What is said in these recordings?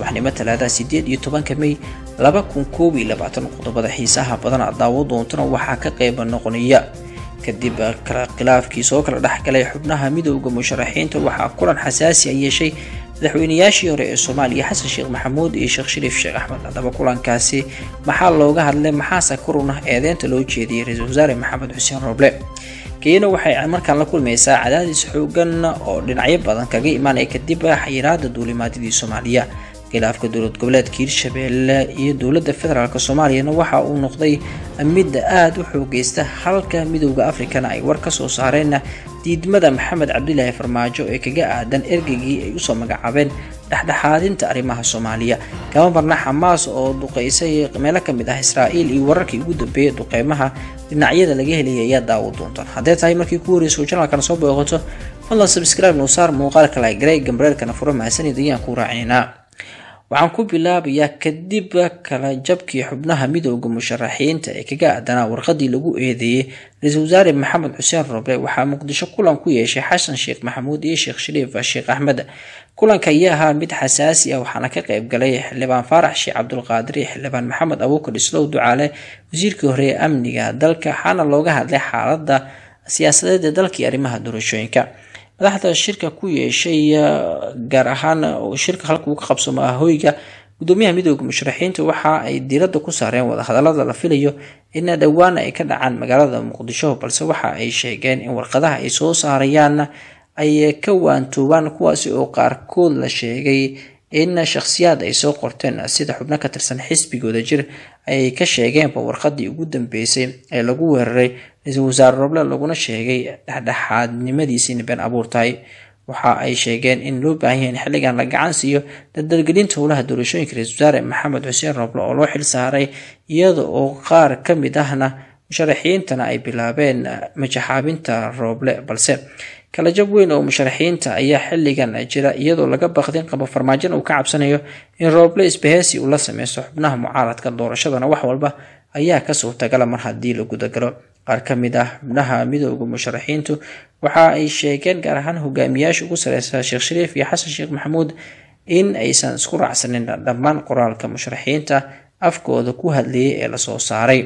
subaxnimo talaadaha sideed iyo tobanka mey laba kun koob iyo labaatan qodobada xiisaha badan aad daawo doontana waxaa ka qeyba noqonaya kadib khilaafkii soo kala dhexgalay xubnaha midooda musharaxiinta waxaa kulan xasaasi a yeeshay madaxweynayaashii hore ee soomaaliya xasan sheekh maxamuud iyo sheekh shariif sheekh axmed haddaba kulankaasi maxaa looga hadlay maxaase korun ah eedeynta loo jeediyay ra-iisul wasaare maxamed xuseen rooble keyana waxay markaan la kulmaysaa cadaadis xoogan oo dhinacyo badan kaga imaanaya kadib xayiraada duulimaadyadii soomaaliya khilaafka dowlad goboleedka hiirshabeelle iyo dowladda federaalk soomaaliyana waxa uu noqday mid aada u xoogeysta halka midooda afrikana ay war kasoo saareen diidmada maxamed cabdilaahi farmaajo ee kaga aadan ergeygii ay usoo magacaabeen dhexdhexaadinta arrimaha soomaaliya kama marna xamaas oo duqeysay meelo kamid ah israa'iil iyo wararkii ugu dambeeyay duqeymaha dhinacyada laga helaya ayaa daawo doontaan haddee tahay markii ku horeyso janalkana soo booqato fadlan subscribe noo saar muuqaalka lagrey gambareerkana furo mahadsanid ayaan ku raacinaa waxaan ku bilaabayaa kadib kala jabkii xubnaha midooda musharaxiinta ee kaga aadanaa warqadii lagu eedeeyey ra-iisul wasaare maxamed xuseen roble waxaa muqdisho kulan ku yeeshay xasan sheekh maxamuud iyo sheekh shariif sheekh axmed kulanka ayaa ahaa mid xasaasi ah waxaana ka qeyb galay xildhibaan faarax sheekh cabdulqaadir iyo xildhibaan maxamed abuukar islow ducaale wasiirkii hore ee amniga dalka waxaana looga hadlay xaalada siyaasadeed ee dalka iyo arrimaha doorashooyinka madaxda shirka ku yeeshay gaar ahaan shirka halka uu ka qabsamo hoyga gudoomiyaha midooda musharaxiinta waxa ay diiradda ku saareen wadahadalada la filayo in dhowaan ay ka dhacaan magaalada muqdisho balse waxa ay sheegeen in warqadaha ay soo saarayaan ay ka waantoobaan kuwaasi oo qaarkood la sheegay in shakhsiyaad ay soo qorteen sida xubno ka tirsan xisbigooda jir ay ka sheegeenba warqadii ugu dambeysay ee lagu weeraray ra-iisul wasaare roble laguna sheegay dhexdhexaadnimadiisiina been abuur tahay waxa ay sheegeen in loo baahan yahay in xilligan la gacan siiyo dadalgelinta howlaha doorashooyinka ra-isul wasaare maxamed xuseen roble oo loo xil saaray iyada oo qaar ka mid ahna musharaxiintana ay bilaabeen majaxaabinta rooble balse kala jab weyn oo musharaxiinta ayaa xilligan jira iyadoo laga baqdin qabo farmaajona uu ka cabsanayo in rooble isbaheysi uu la sameysto xubnaha mucaaradka doorashadana wax walba ayaa ka suurtagala mar haddii la gudagalo qaar ka mid ah xubnaha midooda musharaxiintu waxa ay sheegeen gaar ahaan hogaamiyaasha ugu sareysa sheekh shariif iyo xasan sheekh maxamuud in aysan isku raacsanin dhammaan qoraalka musharaxiinta afkooda ku hadlayay ee lasoo saaray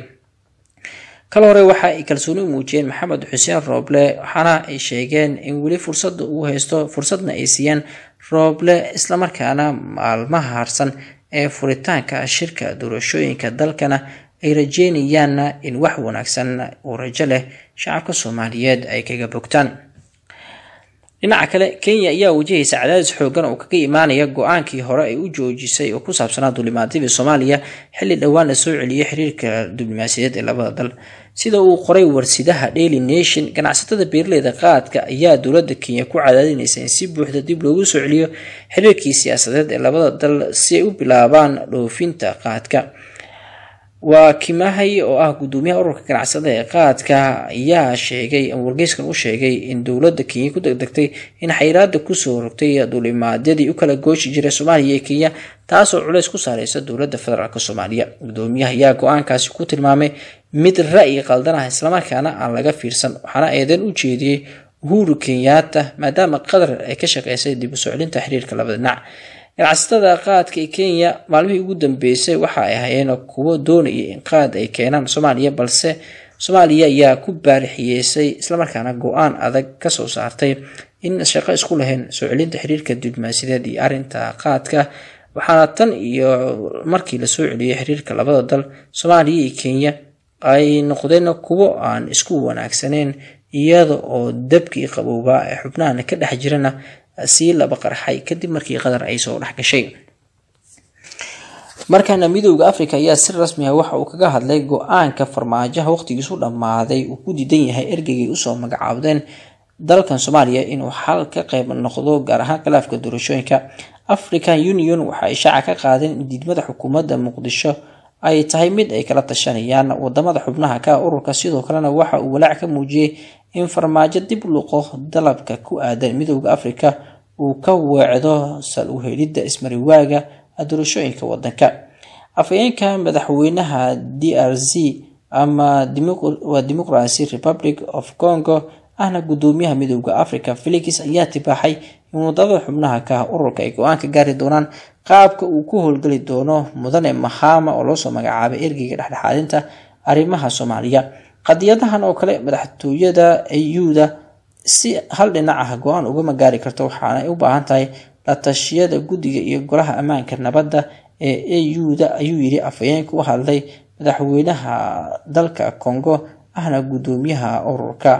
kal hore waxa ay kalsooni u muujiyeen maxamed xuseen rooble waxaana ay sheegeen in weli fursadda uu haysto fursadna ay siiyeen rooble islamarkaana maalmaha harsan ee furitaanka shirka doorashooyinka dalkana ay rajeynayaan in wax wanaagsan uu rajo leh shacabka soomaaliyeed ay kaga bogtaan dhinaca kale kenya ayaa wajahaysa cadaadis xoogan oo kaga imaanaya go-aankii hore ay u joojisay oo ku saabsanaa duulimaadyadii soomaaliya xilli dhowaan la soo celiyay xiriirka diblomaasiyadeed ee labada dal sida uu qoray warsidaha daily nation ganacsatada beeraleyda qaadka ayaa dowladda kenya ku cadaadinaysa in si buuxda dib loogu soo celiyo xiriirkii siyaasadeed ee labada dal si ay u bilaabaan dhoofinta qaadka waa kimahay oo ah gudoomiyaha ururka ganacsada ee qaadka ayaa sheegay wargeyskan u sheegay in dowladda kenya ku degdegtay in xayiraada kusoo rogtay duulimaadyadii u kala gooshi jiray soomaaliya iyo kenya taasoo culeys ku saareysa dowladda federaalk soomaaliya gudoomiyaha ayaa go-aankaasi ku tilmaamay mid ra-yi qaldan ah islamarkaana aan laga fiirsan waxaana eedeyn u jeediyey uhuru kenyaata maadaama qatar ay ka shaqeysay dib u soo celinta xiriirka labada dhinac ganacsatada qaadka ee kenya maalmihii ugu dambeysay waxa ay hayeen kuwo doonaya in qaad ay keenaan soomaaliya balse soomaaliya ayaa ku baarixiyeysay islamarkaana go-aan adag kasoo saartay in shaqo isku lahayn soo celinta xiriirka diblomaasiyadeed iyo arrinta qaadka waxaana tan iyo markii lasoo celiyay xiriirka labada dal soomaaliya iyo kenya ay noqdeen kuwo aan isku wanaagsaneyn iyada oo dabkii qabowbaa ee xubnahana ka dhex jirana sii laba qarxay kadib markii qatar ay soo dhex gashay markaana midooda africa ayaa si rasmi ah waxa uu kaga hadlay go-aanka farmaajaha waqtigiisu dhammaaday uu ku diidan yahay ergeygay usoo magacaabdeen dalkan soomaaliya inuu xal ka qeyb noqdo gaar ahaan khilaafka doorashooyinka african union waxa ay shaaca ka qaadeen in diidmada xukuumadda muqdisho ay tahay mid ay kala tashanayaan wadamada xubnaha ka ururka sidoo kalena waxa uu walaac ka muujiyey in farmaajo dib luqo dalabka ku aadan midooda africa uu ka weecdo sal u helidda ismariwaaga doorashooyinka wadanka afhayeenka madaxweynaha d r c ama waa democracy republic of congo ahna gudoomiyaha midooda africa felix ayaa tibaaxay in wadada xubnaha ka ururka ay go-aan ka gaari doonaan qaabka uu ku howlgeli doono mudane mahama oo loosoo magacaabay ergeyga dhexdhexaadinta arrimaha soomaaliya qadiyadahan oo kale madaxtooyada auda si hal dhinac ah go-aan ugama gaari karto waxaanay u baahan tahay la tashiyada guddiga iyo golaha ammaanka nabadda ee auda ayuu yidhi afhayeenka u hadlay madaxweynaha dalka congo ahna guddoomiyaha ururka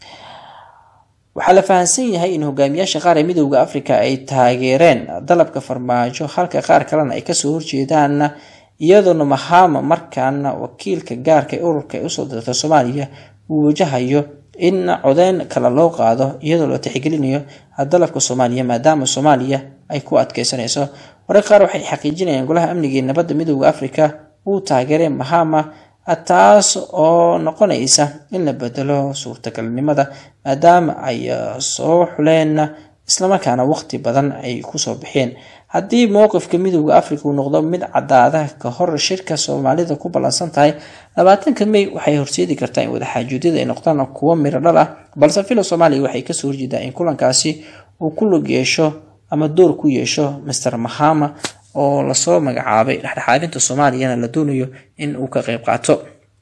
waxaa la fahamsan yahay in hogaamiyaasha qaar ee midooda africa ay taageereen dalabka farmaajo halka qaar kalena ay kasoo horjeedaan iyadoona mahama markaana wakiilka gaarka ee ururka ee usoo dirta soomaaliya uu wajahayo in codeyn kale loo qaado iyadoo la tixgelinayo dalabka soomaaliya maadaama soomaaliya ay ku adkeysanayso warar qaar waxay xaqiijinayaan golaha amniga ee nabadda midooda africa uu taageeray mahama taas oo noqonaysa in la bedelo suurtagalnimada maadaama ay soo xuleen islamarkaana waqti badan ay kusoo bixeen haddii mowqifka midooda africa uu noqdo mid cadaada ka hor shirka soomaalida ku ballansan tahay labaatanka may waxay horseedi kartaa in wadaxaajuudyada ay noqdaan kuwo miro dhal ah balse filo soomaaliya waxay kasoo horjeedaa in kulankaasi uu ku lug yeesho ama door ku yeesho master mahama oo lasoo magacaabay dhexdhexaadinta soomaaliyana la doonayo in uu ka qeyb qaato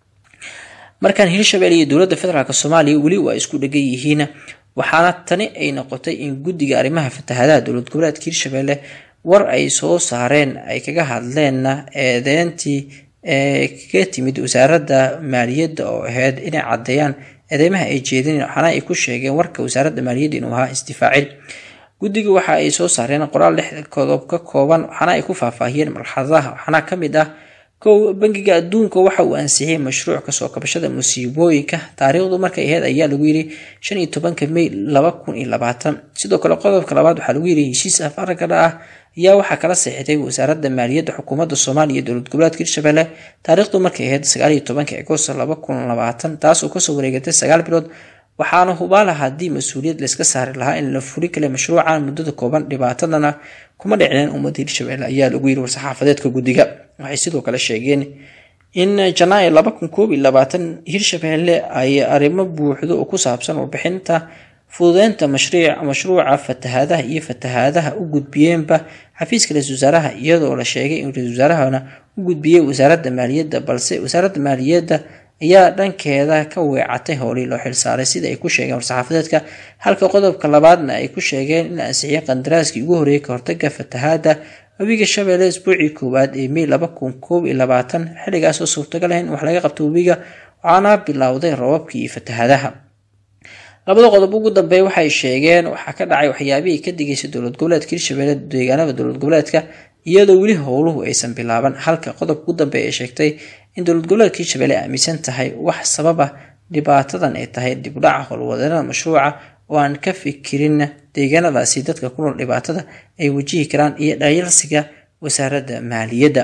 markaan hirshabelle iyo dowladda federaalk soomaaliya weli waa isku dhegan yihiin waxaana tani ay noqotay in guddiga arrimaha fatahadaha dowlad goboleedka hirshabelle war ay soo saareen ay kaga hadleen eedeentii ee kaga timid wasaaradda maaliyadda oo ahayd inay caddeeyaan eedeymaha ay jeedeen waxaana ay ku sheegeen warka wasaaradda maaliyadda inuu ahaa isdifaacin guddiga waxa ay soo saareen qoraal lix qodob ka kooban waxaana ay ku faahfaahiyeen marxaladaha waxaana ka mid ah kow bangiga adduunka waxa uu ansixiyey mashruuc kasoo kabashada musiibooyinka taariikhdu markay ahayd ayaa lagu yiri shan iyo tobanka may laba kun iyo labaatan sidoo kale qodobka labaad waxaa lagu yiri heshiis afaragada ah ayaa waxaa kala seexitay wasaaradda maaliyadda xukuumadda soomaaliya iyo dowlad goboleedka hirshabelle taariikhdu markay ahayd sagaal iyo tobanka agost laba kun labaatan taasoo kasoo wareegatay sagaal bilood waxaana hubaala haddii mas-uuliyad layska saari lahaa in la furi kale mashruucan muddada kooban dhibaatadana kuma dhicneen ummadda hirshabelle ayaa lagu yiri war-saxaafadeedka guddiga waxay sidoo kale sheegeen in janaayo laba kun koob iyo labaatan hirshabelle ay arrimo buuxdo oo ku saabsan warbixinta fududeynta mashruuca fatahaadaha iyo fatahaadaha u gudbiyeenba xafiiska ra-isul wasaaraha iyadoo la sheegay in ra-isul wasaarahana u gudbiyey wasaaradda maaliyadda balse wasaaradda maaliyadda ayaa dhankeeda ka weecatay howlii loo xilsaaray sida ay ku sheegeen war-saxaafadeedka halka qodobka labaadna ay ku sheegeen in la ansixiyay qandaraaskii ugu horreeyay ka hortaga fatahaada webiga shabeelle isbuucii koowaad ee may laba kun koob iyo labaatan xilligaasoo suurtagal ah in wax laga qabto webiga waxaana bilowday roobabkii iyo fatahaadaha labada qodob ugu dambeeya waxay sheegeen waxaa ka dhacay waxyaabihii ka digaysay dowlad goboleedka hirshabelle deegaanada dowlad goboleedka iyadoo weli howluhu aysan bilaaban halka qodobka ugu dambeeya ay sheegtay in dowlad goboleedka hirshabelle aaminsan tahay wax sababa dhibaatadan ay tahay dibudhaca howlwadeennada mashruuca oo aan ka fikirin deegaanadaasi dadka ku nool dhibaatada ay wajihi karaan iyo dhayalsiga wasaaradda maaliyadda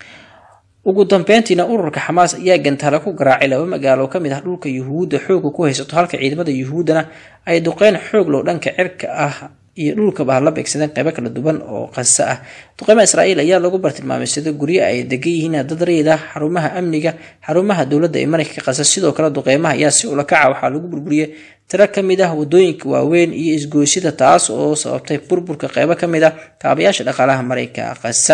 ugu dambeyntiina ururka xamaas ayaa gantaale ku garaacay laba magaalo oo kamid ah dhulka yuhuudda xooga ku haysato halka ciidamada yuhuuddana ay duqeyn xoog low dhanka cirka ah iyo dhulkaba la beegsadeen qeybo kala duwan oo qasa ah duqeymaha israa'iil ayaa lagu bartilmaameysaday guryo ay degan yihiin dad rayid ah xarumaha amniga xarumaha dowladda ee maraykanka qasa sidoo kale duqeymaha ayaa si ula kaca waxaa lagu burburiyey tiro ka mid ah wadooyinka waaweyn iyo isgoysida taas oo sababtay burburka qeybo ka mid ah kaabayaasha dhaqaalaha maraykanka qasa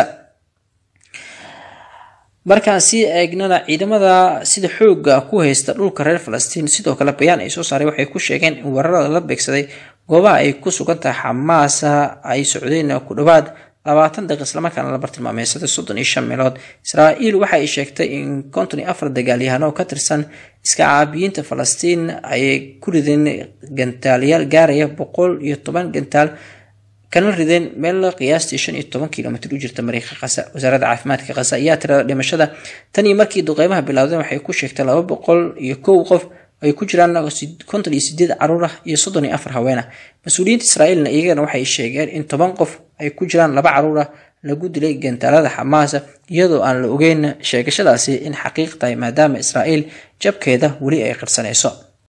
markaan sii eegnana ciidamada sida xooga ku haysta dhulka reer falastiin sidoo kale bayaan ay soo saaray waxay ku sheegeen in weerarada la beegsaday goobaha ay ku sugan tahay xamaasa ay socdeen ku dhowaad labaatan daqiiq islamarkaana la bartilmaameysaday soddon iyo shan meelood israa'iil waxa ay sheegtay in konton iyo afar dagaalyahano ka tirsan iska caabiyiinta falastiin ay ku rideen gantaalayaal gaaraya boqol iyo toban gantaal kana rideen meel qiyaastii shan iyo toban kilomitr u jirta mariikha qasa wasaaradda caafimaadka qasa ayaa tirada dhimashada tan iyo markii duqeymaha bilowdeen waxay ku sheegtay laba boqol iyo kow qof ay ku jiraan konton iyo sideed caruur ah iyo soddon iyo afar haween ah mas-uuliyiinta israa'iilna iyagana waxay sheegeen in toban qof ay ku jiraan laba caruur ah lagu dilay gantaalada xamaasa iyadoo aan la ogeyn sheegashadaasi in xaqiiq tahay maadaama israa'iil jabkeeda weli ay qirsanayso